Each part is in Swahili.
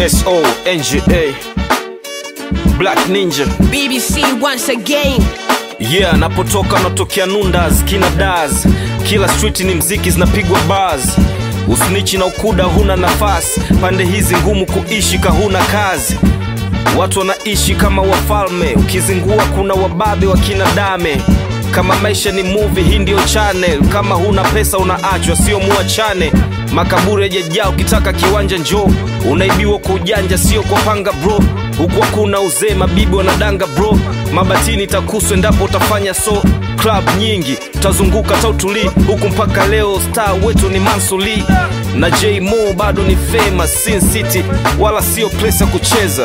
SO NGA Black Ninja BBC once again. yeah, napotoka natokea Nundas kina Daz, kila street ni mziki zinapigwa bars, usnichi na ukuda huna nafasi, pande hizi ngumu kuishi kahuna kazi Watu wanaishi kama wafalme, ukizingua kuna wababe wa kina dame. Kama maisha ni movie, hii ndio channel. Kama huna pesa unaachwa, sio muachane. Makaburi yajajaa, ukitaka kiwanja njoo. Unaibiwa kwa ujanja, sio kwa panga bro. Huku hakuna uzee, mabibi wanadanga bro. Mabatini takuswa endapo utafanya so. Club nyingi utazunguka tautuli huku mpaka leo, star wetu ni Mansuli na J Mo bado ni famous Sin City, wala sio place ya kucheza.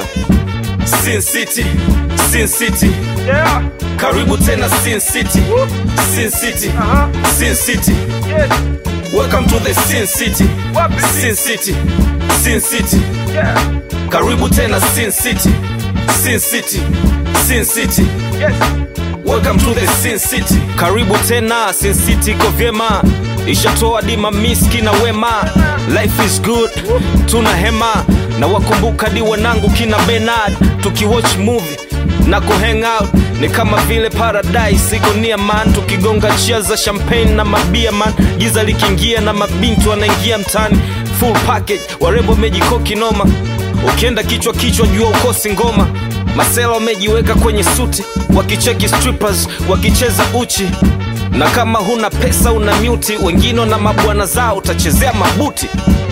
Sin City, Sin City. Yeah. Karibu tena Sin City. Sin City. Uh-huh. Sin City. Yes. Welcome to the Sin City. Wapi? Sin City. Sin City. Yeah. Karibu tena Sin City. Sin City. Sin City. Yes. Welcome to the Sin City. Karibu tena Sin City iko vyema. Ishatoa dima miski na wema. Life is good. Tuna hema na wakumbuka di wanangu kina Bernard tukiwatch movie na kuhang out ni kama vile paradise iko near man tukigonga chia za champagne na mabia man giza likiingia na mabinti wanaingia mtani full package warembo mejikoki noma ukienda kichwa kichwa jua ukosi ngoma masela wamejiweka kwenye suti wakicheki strippers wakicheza uchi na kama huna pesa una myuti wengine na mabwana zao utachezea mabuti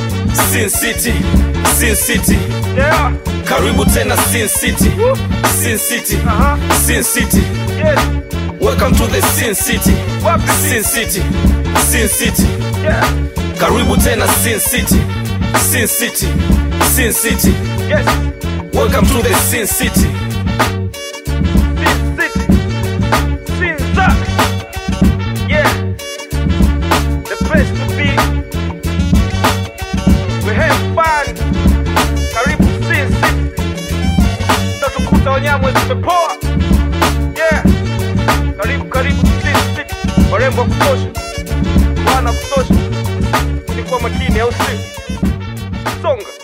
Sin City, Sin City. Yeah. Karibu tena Sin City. Sin City. Uh-huh. Sin City. Yes. Welcome to the Sin City. Wapi? Sin City. Sin City. Yeah. Karibu tena Sin City. Sin City. Sin City. Yes. Welcome to the Sin City. Sin City. Sin Zack. Yeah. The place to be. We have fun. Karibu Sin City. Tutakuta wanyama zimepoa. Yeah. Karibu karibu Sin City. Warembo wa kutosha. Wana wa kutosha. Ni kwa makini au si? Songa.